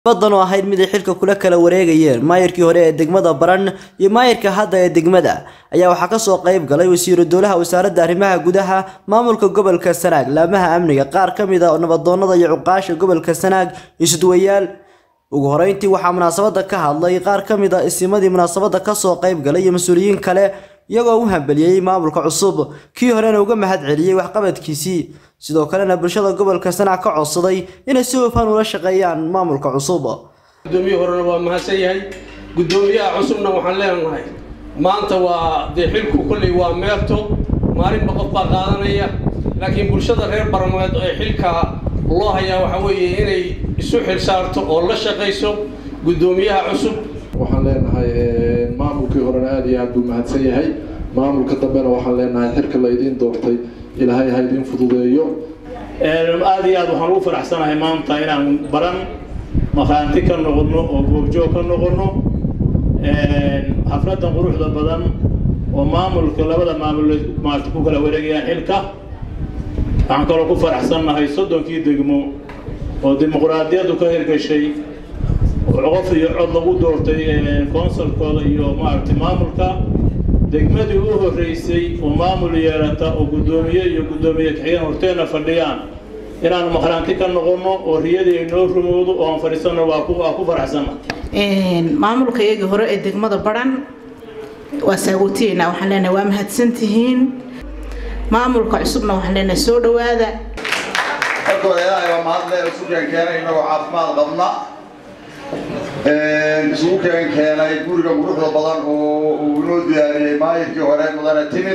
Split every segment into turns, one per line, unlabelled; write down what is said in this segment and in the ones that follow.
badan oo ahayd mid ay xilka kula kala wareegayeen maayirkii hore ee degmada baran iyo maayirka hadda ee degmada ayaa waxaa kasoo qayb galay wasiiru dowlaha wasaaradda arrimaha gudaha maamulka gobolka sanaag laamaha amniga qaar ka mid a nabadoonada iyo cuqaasha gobolka sanaag isudwayaal ugu horeyntii waxaa munaasabada ka hadlay qaar ka mid a isimadii munaasabada kasoo qayb galay iyo mas-uuliyiin kale iyagoo u hambeliyey maamulka cusub kii horena uga mahad celiyey waxqabadkiisii sidoo kalena bulshada gobolka sanaag ka codsaday inay si hufan ula shaqeeyaan maamulka cusub
gudoomiye horena waa mahadsan yahay gudoomiyaha cusubna waxaan leenahay maanta waa dee xilku kolley waa meerto maalinba qof baa qaadanaya laakiin bulshada reer barmeed ee xilka loo hayaa waxa weeye inay isu xil saarto oo la shaqayso gudoomiyaha cusub
waxaan leenahay maamulkii horena aada iyo aad buu mahadsan yahay maamulka dambena waxaan leenahay xilka la idiin doortay ilaahay ha idiin fududeeyo
aada iyo aad waxaan ugu faraxsanahay maanta inaan baran maqaanti ka noqono oo goobjoog ka noqono xafladan quruxda badan oo maamulka labada maamul maarta ku kala wareegayaan xilka waxaan kaloo ku faraxsannahay soddonkii degmo oo dimuqraadiyaddu ka hirgashay qof iyo cod lagu doortay consulkooda iyo maaragtay maamulka degmadii u horreysay oo maamul yeelata oo guddoomiye iyo guddoomiye kaxigeen horteenna fadhiyaan inaanu maqraanti ka noqono oo riyadii inoo rumowdo oo aan fadhiisano waa ku waa ku faraxsana
maamulka iyagii hore ee degmada baran waa saagootiyeena waxaan leenahay waa mahadsantihiin maamulka cusubna waxaan leenahay soo dhawaada
markooda ilaahay waa mahadle isu keen keenay inagoo caafimaad qabna isugu keen keenay guriga quruxda badan oo uu inoo diyaariyey maayirkii hore mudane timir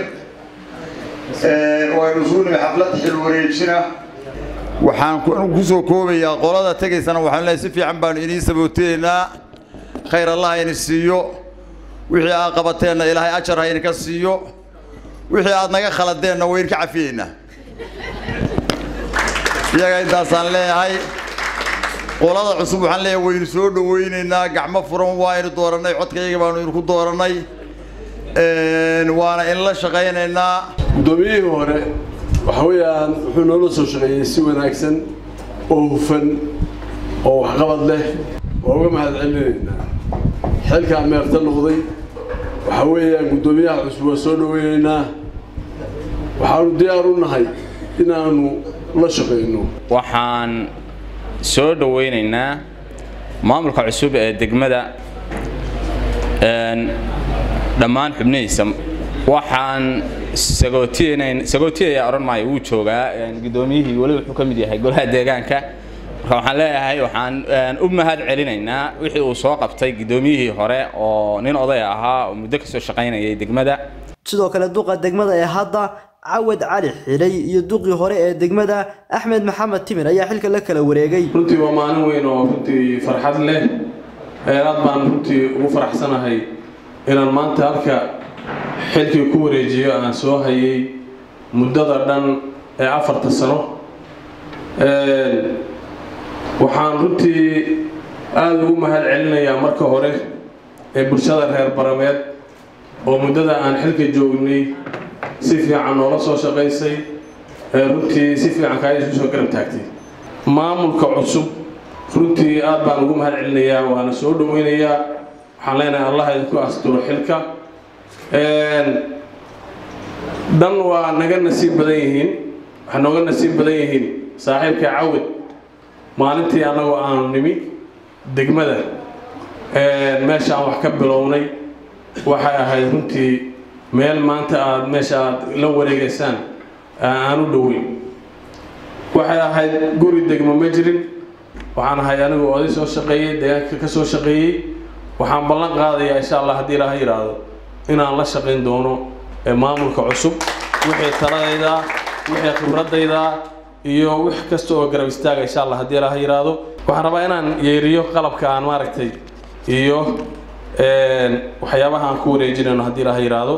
waynu isugu nimi xaflad xil wareejina waxaan kusoo koobayaa qolada tegaysana waxaan leeyahay si fiican baanu idiin sabooteynaa khayr allah ha idin siiyo wixii aad qabateenna ilaahay ajar ha idinka siiyo wixii aad naga khaladeenna way idinka cafiyeynaa iyaga intaasaan leeyahay qolada cusub waxaan leeyahay waynu soo dhawaynaynaa gacmo furan waaynu doorannay codkayaga baanu idinku doorannay waana in la shaqaynaynaa
guddoomiyihii hore waxa weeyaan wuxuu noola soo shaqeeyey si wanaagsan oo hufan oo waxqabad leh waa uga mahad celinaynaa xilkaa meerta noqday waxa weeyaan guddoomiyaha cusub waa soo dhawaynaynaa waxaanu diyaar u nahay inaanu la shaqayno
waxaan soo dhawaynaynaa maamulka cusub ee degmada dhammaan xubnihiisa waxaan sagootiyayaa odhan maayo wuu joogaa guddoomiyihii weli wuxuu ka mid yahay golaha deegaanka marka waxaan leeyahay waxaan u mahad celinaynaa wixii uu soo qabtay guddoomiyihii hore oo nin oday ahaa oo muddo kasoo shaqaynayay degmada
sidoo kale duqa degmada ee hadda cawad cali xilay iyo duqii hore ee degmada axmed maxamed timir ayaa xilka la kala wareegay
runtii waa maalin weyn oo runtii farxad leh aad baan runtii ugu faraxsanahay inaan maanta halka xilkii ku wareejiyo aan soo hayay muddada dhan ee afarta sano waxaan runtii aada ugu mahad celinayaa marka hore ee bulshada reer barameed oo muddada aan xilka joognay si fiican noola soo shaqaysay runtii si fiican kaaya isu soo garab taagtay maamulka cusub runtii aad baan ugu mahad celinayaa waana soo dhaweynayaa waxaan leenahay allah idinku asturo xilka dhan waa naga nasiib badan yihiin waxay nooga nasiib badan yihiin saaxiibka cawad maalintii annagoo aanu nimi degmada meesha aan wax ka bilownay waxay ahayd runtii meel maanta aada meesha aad la wareegaysaan aan u dhoweyn waxay ahayd guri degmo ma jirin waxaan ahay anigu oday soo shaqeeyey deegaanka ka soo shaqeeyey waxaan ballan qaadayaa insha allah haddii ilaaha yidhaahdo inaan la shaqayn doono maamulka cusub wixii taladayda wixii khibradayda iyo wix kasta oo garab istaaga insha allah haddii ilaaha yidhaahdo waxaan rabaa inaan yeeriyo qalabka aan maaragtay iyo waxyaabaha aan ku wareejinayno haddii ilaaha yidhaahdo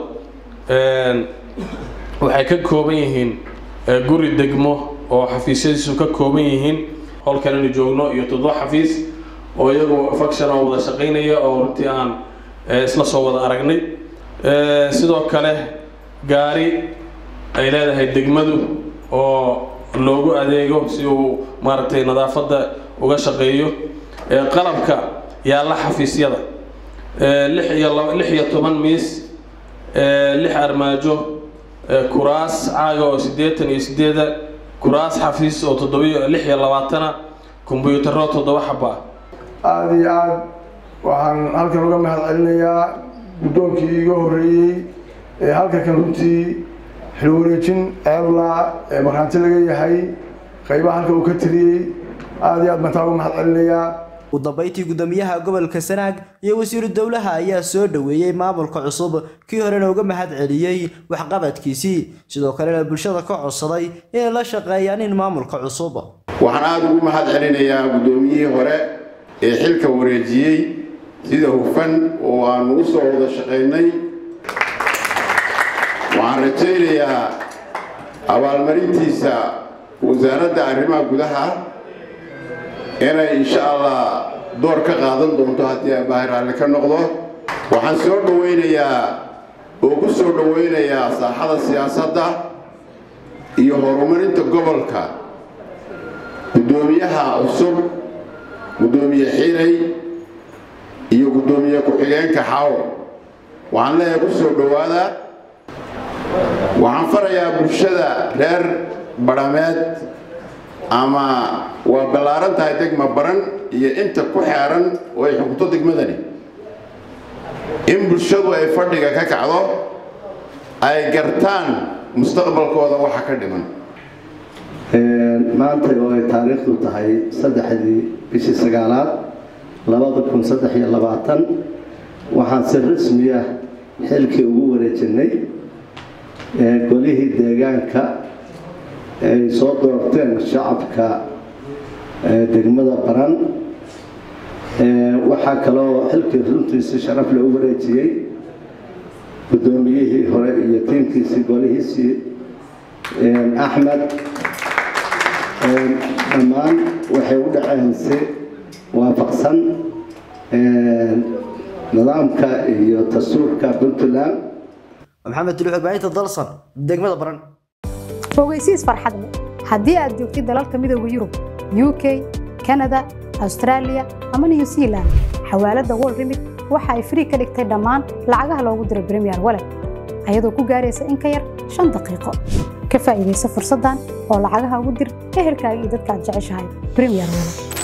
waxay ka kooban yihiin guri degmo oo xafiisyadiisu ka kooban yihiin howlkan inu joogno iyo toddoba xafiis oo iyagu faction oo wada shaqaynaya oo runtii aan isla soo wada aragnay sidoo kale gaari ay leedahay degmadu oo loogu adeego si uu maaragtay nadaafadda uga shaqeeyo qalabka yaalla xafiisyada lix iyo lix iyo toban miis lix armaajo kuraas caaga oo siddeetan iyo siddeeda kuraas xafiis oo toddobiyo lix iyo labaatana kombuyuutarro toddoba xaba
aada iyo aada waxaan halkan uga mahad celinayaa guddoonkii iga horreeyey ee halka kan runtii xilwareejin ceeblaa ee markhaanti laga yahay qaybaha halka uu ka tiriyey aada iyo aad baan taa uga mahad celinayaa
ugu dambeyntii guddoomiyaha gobolka sanaag iyo wasiiru dowlaha ayaa soo dhoweeyey maamulka cusub kii horena uga mahad celiyey waxqabadkiisii sidoo kalena bulshada ka codsaday inay la shaqeeyaan in maamulka cusub
waxaan aada ugu mahad celinayaa guddoomiyihii hore ee xilka wareejiyey sida hufan oo aanu u soo wada shaqaynay waxaan rajaynayaa abaalmarintiisa wasaaradda arrimaha gudaha inay insha allah door ka qaadan doonto haddii aabbahay raalli ka noqdo waxaan soo dhowaynayaa oo ku soo dhowaynayaa saaxada siyaasadda iyo horumarinta gobolka guddoomiyaha cusub guddoomiye xiray iyo guddoomiye ku-xigeenka xaawo waxaan leeyahay ku soo dhowaada waxaan farayaa bulshada reer badhameed ama waa ballaaran tahay degma baran iyo inta ku xeeran oo ay xukunto degmadani in bulshadu ay fadhiga ka kacdo ay gartaan mustaqbalkooda waxa ka dhiman
maanta oo ay taariikhdu tahay saddexdii bishii sagaalaad labada kun saddex iyo labaatan waxaan si rasmi ah xilkii ugu wareejinay golihii deegaanka ay soo doorteen shacabka degmada baran waxaa kaloo xilkii runtiisi sharaf loo wareejiyey guddoomiyihii hore iyo tiimkiisii golihiisii axmed dhammaan waxay u dhaceen si waafaqsan nidaamka iyo dastuurka puntland
maxamed tuluux warbaahinta dalsan degmada baran
ogeysiis farxad leh haddii aad joogtid dalalka midooda yurub u k kanada austraaliya ama new zealand xawaaladda wol remit waxa ay frii ka dhigtay dhammaan lacagaha loogu diro bremiyer walet ayadoo ku gaaraysa in ka yar shan daqiiqo ka faa'iidaysa fursaddan oo lacagaha ugu dir ehelkaaga iyo dadka aad jeceshahay bremiyer walet